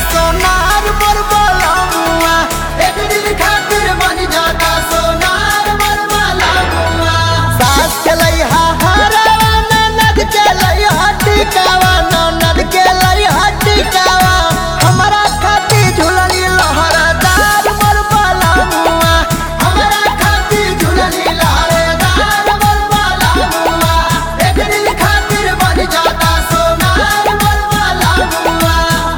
सोनार मोर बलमुआ एक दिन खातिर बन जाता सोनार मरवाला मुआ सास चलै हा हरवा ननद चलै हा टिकावा ननद के लै हा टिकावा हमरा खातिर झुलली लहरदार मोर बलमुआ हमारा खातिर झुलनी लहरेदार मरवाला मुआ एक दिन खातिर बन जाता सोनार मरवाला मुआ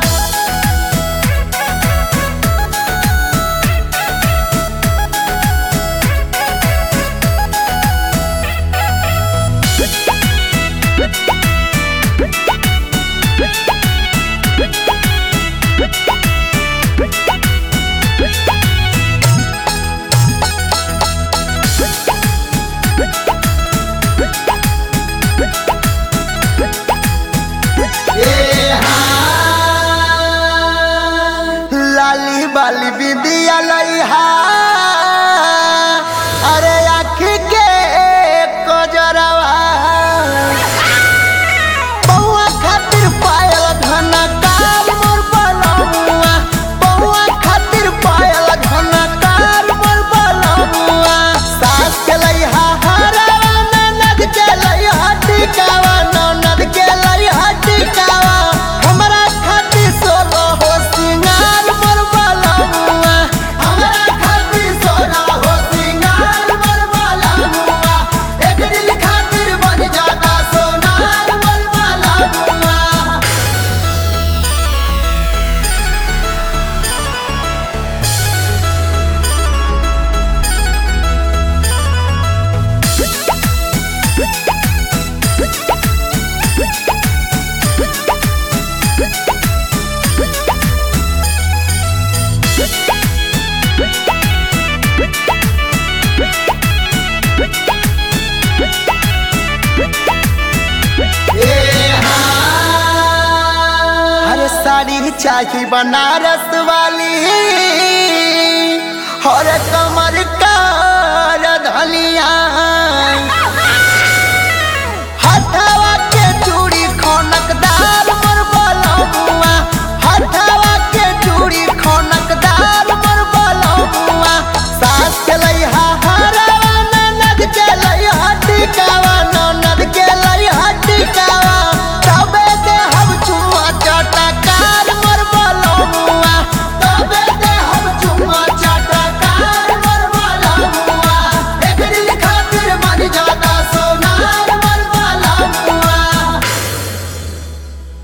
ए हाँ लाली बाली बिंदिया लइहा अरे आँखी के कजरवा बउआ खातिर पायल घनकार मोर बलमुआ बउआ खातिर पायल घनकार मोर बलमुआ सास के लइहा हरवा ननद के लइहा टिकावा ननद के लइहा टिकावा हमरा खातिर सोलो हो सिंगार मोर बलमुआ हमारा खातिर सोना हो सिंगार मरवाला मुआ एक दिन खातिर बन जाता सोनार मरवाला मुआ ए हाँ हर साड़ी चाही बनारस वाली हर कमर का धलिया